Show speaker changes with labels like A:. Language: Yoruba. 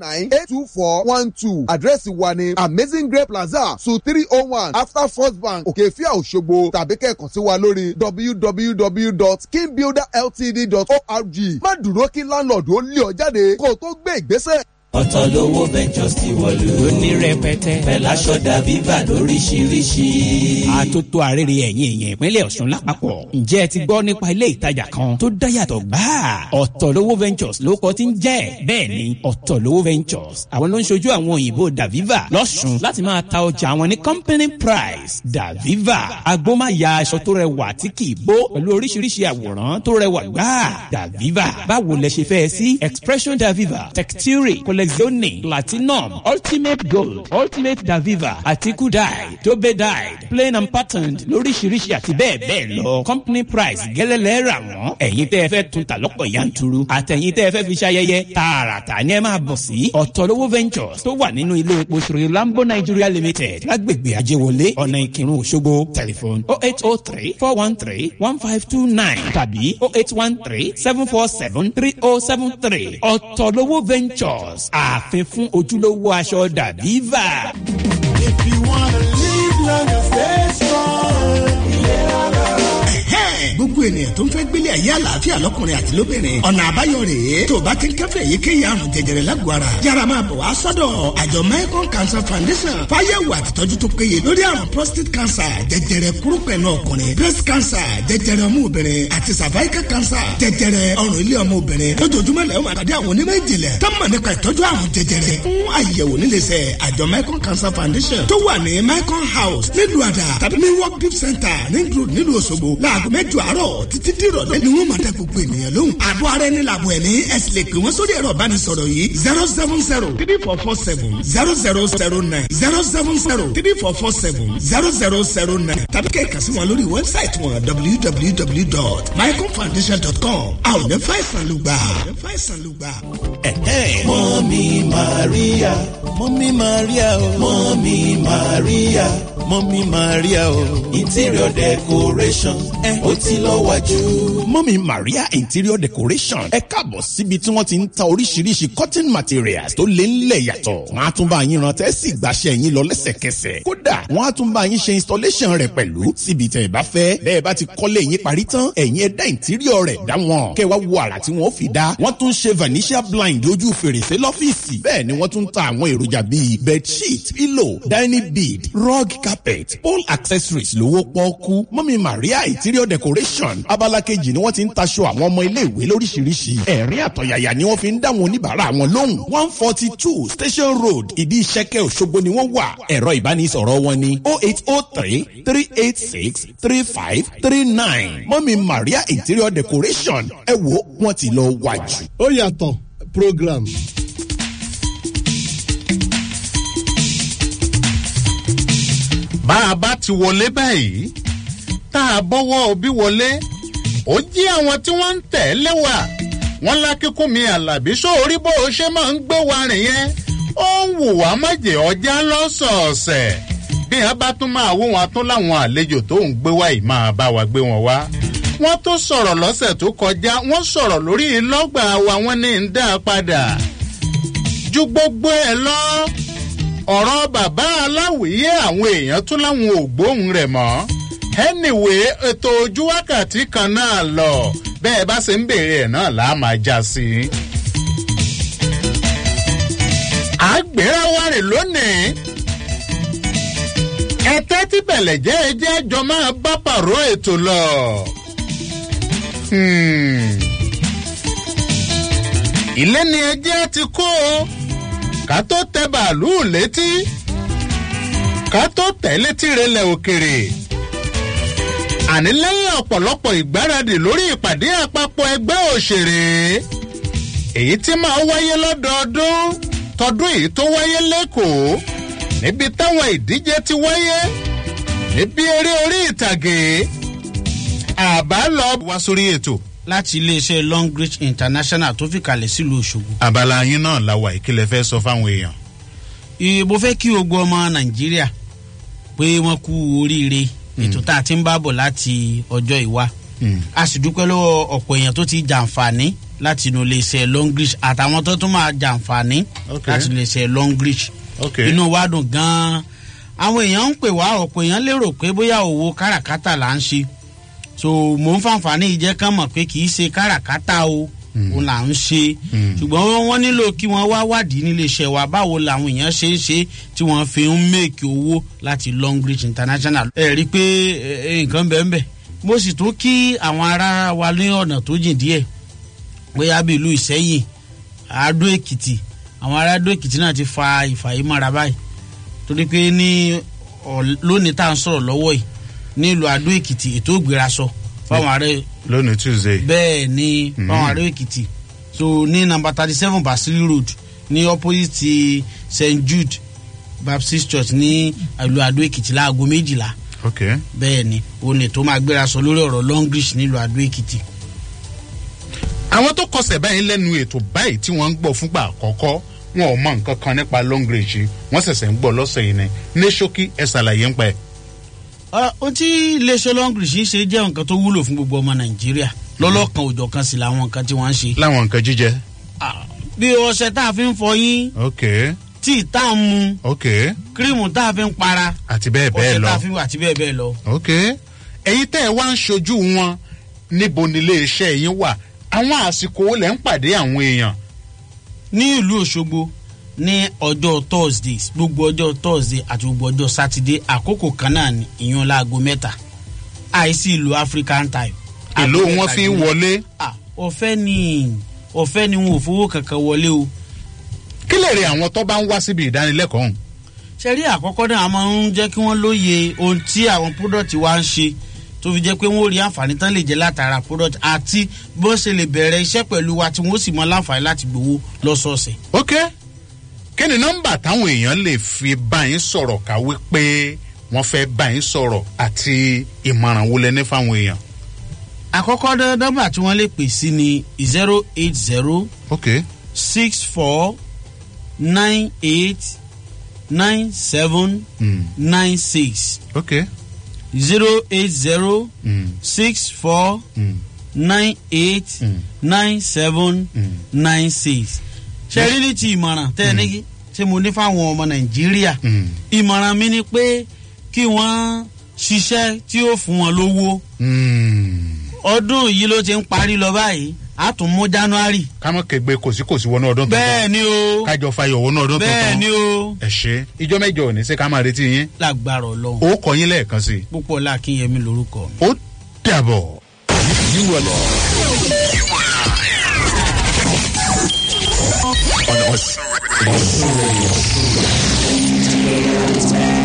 A: nine eight two four one two àdírẹ́sì wa ni amazing grape plaza su three oh one after first bank òkèfíà òṣogbo tàbí kẹ́ẹ̀kan sí wa lórí www.kingbuilderltd.org má dúró kí láńlọ́ọ̀dù ó lé ọ jáde kó o tó gbé ìgbésẹ̀.
B: ọ̀tọ̀ lówó ventures ti wọ̀lú.
C: ní rẹpẹtẹ.
B: pẹ̀láṣọ dàbí bà lóríṣiríṣi.
C: àtótó arére ẹ̀yìn èèyàn ìpínlẹ̀ ọ̀ṣun lápapọ̀. ǹjẹ́ ẹ ti gbọ́ nípa ilé ìtajà kan tó dáyàtọ̀ gbáà? ọ̀tọ̀lówó ventures ló kọ́ ti ń jẹ́. bẹ́ẹ̀ ni ọ̀tọ̀lówó ventures àwọn ló ń ṣojú àwọn òyìnbó daviva lọ́ṣun láti máa ta ọjà àwọn ní company price daviva agbómáya aṣọ tó rẹwà tí kì í bó pẹ̀lú oríṣiríṣi àwòrán tó rẹwà gbáà daviva báwo lẹ ṣe fẹ́ sí expression daviva texture collezione platinum ultimate gold ultimate daviva àti kudai tobe dyed plain and patterned lóríṣiríṣi àti bẹ́ẹ̀ bẹ́ẹ̀ lọ company price gẹ́lẹ́lẹ́ rà wọ́n ẹ̀yin tẹ́ ẹ fẹ́ tún ta lọ́pọ̀ yanturu àtẹ̀yin tẹ́ ẹ fẹ́ fi ṣayẹyẹ tààràtà ni ẹ máa bọ̀ sí ọ̀tọ̀lówó ventures tó wà nínú ilé epo sri lambo nigeria limited lágbègbè ajéwọlé ọ̀nà ìkírun òṣogbo telephone oh eight oh three four one three one five two nine tàbí oh eight one three seven four seven three oh seven three ọ̀tọ̀lówó ventures ààfin fún ojúlówó aṣọ dàbíva.
D: If you wanna live long and stay strong,
E: gbogbo ènìyàn tó ń fẹ́ gbélé ayé àlàáfíà lọ́kùnrin àti lóbìnrin ọ̀nà àbáyọ rèé tó o bá ti ń kẹ́fẹ́ èyíkéyìí àrùn jẹjẹrẹ lágọ̀ọ́ ara yára máa bọ̀ wá sọ́dọ̀ àjọ Mekong Cancer Foundation fáyẹ̀wò àtìtọ́jú tó péye lórí àrùn prostate cancer jẹjẹrẹ kúrúpẹ̀nù ọkùnrin breast cancer jẹjẹrẹ ọmú obìnrin àti cervical cancer jẹjẹrẹ ọrùn ilé ọmọ obìnrin lójoojúmọ́ lẹ́yìn máa pàdé àwọn onímọ̀ ìjìnlẹ̀ tó mọ̀ nípa ìtọ́jú àrùn jẹjẹrẹ fún àyẹ̀wò níléeṣẹ́ àjọ Mekong Cancer Foundation tó wà ní Mekong House nílùú àdà tàbí ní work deep center ní group nílùú Òṣogbo láago mẹ́jọ àárọ̀ títí dìrọ̀lẹ́ ni wọ́n máa dá gbogbo ènìyàn lóhùn. àbọ̀ ara ẹni làbọ̀ ẹ̀mí ẹ̀sìn lè pè wọ́n sórí ẹ̀rọ ìbánisọ̀rọ̀ yìí zero seven zero three four four seven zero zero zero nine zero seven zero three four four seven zero zero zero nine tàbí kẹ́ẹ̀ka sí wọn lórí wẹ́bsáìtì wọn www.mycomfoundation.com a ò ní fàìsàn ló gbà. fàìsàn ló gbà.
B: mọ́mí maria mọ́mí maria o mọ́mí maria mọ́mí maria o interior decoration ó ti lọ wájú.
F: mọ́mí maria interior decoration ẹ káàbọ̀ síbi tí wọ́n ti ń ta oríṣiríṣi cotton materials tó lé ńlẹ̀ yàtọ̀ wọ́n á tún bá yín rántẹ́ sì gbàṣẹ́ yín lọ lẹ́sẹ̀kẹsẹ̀ kódà wọ́n á tún bá yín ṣe installation rẹ̀ pẹ̀lú síbi tẹ̀ ẹ bá fẹ́ bẹ́ẹ̀ bá ti kọ́lé yín parí tán ẹ̀yin ẹ dá interior rẹ̀ dá wọn kẹ́ wá wo àrà tí wọ́n fi dá wọ́n tún ṣe vanishia blind ojú fèrèsé lọ́fíìsì bẹ́ẹ̀ ni wọ́n tún ta àwọn èròjà bíi bedsheet pillow dining bead rug carpet pole accessories lówó pọ́ọ́kú mọ́mí maria interior decoration abala kejì ni wọ́n ti ń taṣọ àwọn ọmọ iléèwé lóríṣiríṣi ẹ̀rín àtọ̀yàyà ni wọ́n fi ń dáwọn oníbàárà wọn lóhùn one forty two station road ìdí ìṣẹ́kẹ́ òṣogbo ni wọ́n wà ẹ̀rọ ìbánisọ̀rọ̀ wọn ni oh eight oh three three eight six three five three nine mọ́mí maria interior decoration ẹ wo wọ́n ti lọ wájú.
G: ó yàtọ̀ program.
H: bá a bá ti wọlé báyìí tá a bọ́wọ́ òbí wọlé ó jí àwọn tí wọ́n ń tẹ̀lé wa wọ́n lákíkún mi àlàbí sóorí bó o ṣe máa ń gbé wa rìn yẹn ó ń wù wá májè ọjà lọ́sọ̀ọ̀sẹ̀ bí a bá tún máa wó wọn tún láwọn àlejò tó ń gbé wá yìí máa bá wa gbé wọn wá wọ́n tó sọ̀rọ̀ lọ́sẹ̀ tó kọjá wọ́n sọ̀rọ̀ lórí ìlọ́gbà wa wọ́n ní ń dá a padà ju gbogbo ẹ̀ lọ ọ̀rọ̀ bàbá aláwìyé àwọn èèyàn tún láwọn ò gbóhùn rẹ̀ mọ́ anyway ètò ojú wákàtí kan náà lọ bẹ́ẹ̀ bá ṣe ń béèrè ẹ̀ náà là á máa já sí i. àgbéra wa rè lónìí ẹtẹ́ tí bẹ̀lẹ̀ jẹ́ ẹjẹ́ jọ máa bá pàrọ̀ ètò lọ. ilé ni ẹjẹ́ ti kó o ká tó tẹ bàálù létí ká tó tẹ̀ létí relẹ̀ òkèrè àní lẹ́yìn ọ̀pọ̀lọpọ̀ ìgbáradì lórí ìpàdé àpapọ̀ ẹgbẹ́ òṣèré èyí tí máa wáyé lọ́dọọdún tọdún èyí tó wáyé lẹ́kọ̀ọ́ níbi táwọn ìdíje ti wáyé níbi eré orí ìtàgé àbá lọ wá sórí ètò.
I: láti iléeṣẹ́ long reach international tó fi kalẹ̀ sílùú òṣogbo.
H: abala yín náà la wà ìkílẹ̀ fẹ́ sọ fáwọn èèyàn.
I: ìbò fẹ́ kí gbogbo ọmọ nàìjíríà pé wọ́n kú oríire ètò tá a ti ń bá bọ̀ láti ọjọ́ ìwá a sì dúpẹ́ lọ́wọ́ ọ̀pọ̀ èèyàn tó ti jàǹfààní láti inú iléeṣẹ́ longlish àtàwọn tó tún máa jàǹfààní
H: Ok.
I: láti iléeṣẹ́ longlish
H: ok
I: inú wa dùn gan-an àwọn èèyàn ń pè wá ọ̀pọ̀ èèyàn lérò pé bóyá òwò káràkátà là ń ṣe so mò ń fàǹfààní yìí jẹ́ kán mọ̀ pé kì í ṣe káràkátà o òun là ń ṣe ṣùgbọ́n wọ́n nílò kí wọ́n wá wádìí nílé iṣẹ́ wa báwo làwọn èèyàn ṣe ń ṣe tí wọ́n fi ń mèkì owó láti longbridge international. ẹ rí i pé ẹ, ẹ, nǹkan bẹ́ẹ̀ bẹ́ẹ̀ mo sì tún kí àwọn ará wa ní ọ̀nà tó jìn díẹ̀ bóyá bí ìlú ìsẹ́yìn àádó èkìtì àwọn ará àádó èkìtì náà ti fa ìfàyímọ́ra báyìí torí pé ní ọ̀- lónìí tá à ń sọ̀rọ̀ lọ́wọ́ yìí ní ìlú àádó èkìtì ètò ìgbérasọ fáwọn ará
H: lónìí tuesday
I: bẹ́ẹ̀ ni fáwọn ará èkìtì so ní nàmbà thirty seven basili road ní opposite st jude baptist church ní ìlú àádó èkìtì láago méjìlá
H: ok
I: bẹ́ẹ̀ ni òun ni tó máa gbérasọ lórí ọ̀rọ̀ longlish nílùú àádó èkìtì.
H: àwọn tó kọsẹ̀ báyìí lẹ́nu ètò báyìí tí wọ́n ń gbọ́ fúngbà àkọ́kọ́ wọn ò mọ nǹkan kan nípa long range yìí wọ́n ṣẹ̀ṣẹ̀ ń gbọ́ lọ́sẹ̀ yìí ni ní ṣókí ẹ̀ ṣàlàyé ń pa ẹ̀.
I: Ọ- ohun tí iléeṣẹ́ longlish ń ṣe jẹ́ nǹkan tó wúlò fún gbogbo ọmọ nàìjíríà lọ́lọ́kan òjọ̀ kan sì làwọn nǹkan tí wọ́n ń ṣe.
H: láwọn nǹkan jíjẹ.
I: bí ọṣẹ tá a fi ń fọyín
H: ok
I: tíì tá a ń mu
H: ok
I: kírímù tá a fi ń para
H: àti bẹ́ẹ̀ bẹ́ẹ̀
I: ọṣẹ
H: lọ.
I: tá a fi ń wà àti bẹ́ẹ̀ bẹ́ẹ̀ lọ.
H: ok ẹ̀yin tẹ́ ẹ wá ń ṣojú wọn níbo nílé iṣẹ́ yín wà àwọn àsìkò wo lẹ́ ń pàdé àwọn èèyàn.
I: ní ìlú òṣogbo ní ọjọ́ thursdays gbogbo ọjọ́ thursday àti gbogbo ọjọ́ saturday àkókò kan náà ni ìyún láago mẹ́ta àìsí ìlú african time.
H: èló
I: Aago
H: wọn
I: mẹ́ta
H: fi ń
I: ni-
H: wọlé.
I: Ah, ọ̀fẹ́ ni ọ̀fẹ́ ni wọn ò fowó kankan wọlé o.
H: kí lè rí àwọn tó bá ń wá síbi ìdánilẹ́kọ̀ọ́ ọ̀hún.
I: ṣe rí àkọ́kọ́ náà a máa ń jẹ́ kí wọ́n lóye ohun tí àwọn product wa ń ṣe tó fi jẹ́ pé wọ́n rí àǹfààní tán lè jẹ́ látara product àti bó ṣe lè bẹ̀rẹ̀ iṣẹ́ pẹ̀lú wa tí wọ́n sì mọ láǹfààní láti gbowó lọ́sọ̀ọ̀sẹ̀.
H: ok kí ni nọ́mbà táwọn èèyàn lè fi bá yín sọ̀rọ̀ káwé pé wọ́n fẹ́ bá yín sọ̀rọ̀ àti ìmọ̀ràn wo lẹ ní fáwọn èèyàn.
I: àkọ́kọ́ dá- nọ́mbà tí wọ́n lè pè sí ni zero eight zero
H: ok
I: six four nine eight nine seven
H: mm.
I: nine six
H: ok
I: zero eight zero
H: mm.
I: six four
H: Mm.
I: nine eight
H: Mm.
I: nine seven
H: Mm.
I: nine six. ṣe rí ní ti ìmọ̀ràn tẹ́ ẹ ní tí mo ní fáwọn ọmọ nàìjíríà
H: Mm.
I: ìmọ̀ràn mi ni pé kí wọ́n ṣiṣẹ́ tí ó fún wọn lówó
H: Mm.
I: ọdún yìí ló ti ń parí lọ báyìí a tún mú january.
H: kámọ́ kẹgbẹ́ kòsíkòsí wọnú ọdún tuntun.
I: bẹ́ẹ̀ ni o
H: kájọ fayọ̀ wọnú ọdún tuntun.
I: bẹ́ẹ̀ ni o
H: ẹ ṣe ìjọ mẹ́jọ ò ní ṣe ká máa retí yín.
I: lágbára ọlọ́run
H: ó kọ yín lẹ́ẹ̀kan sí i.
I: púpọ̀ láàkínyẹmí lorúkọ mi.
H: ó dàbọ̀.
F: on us.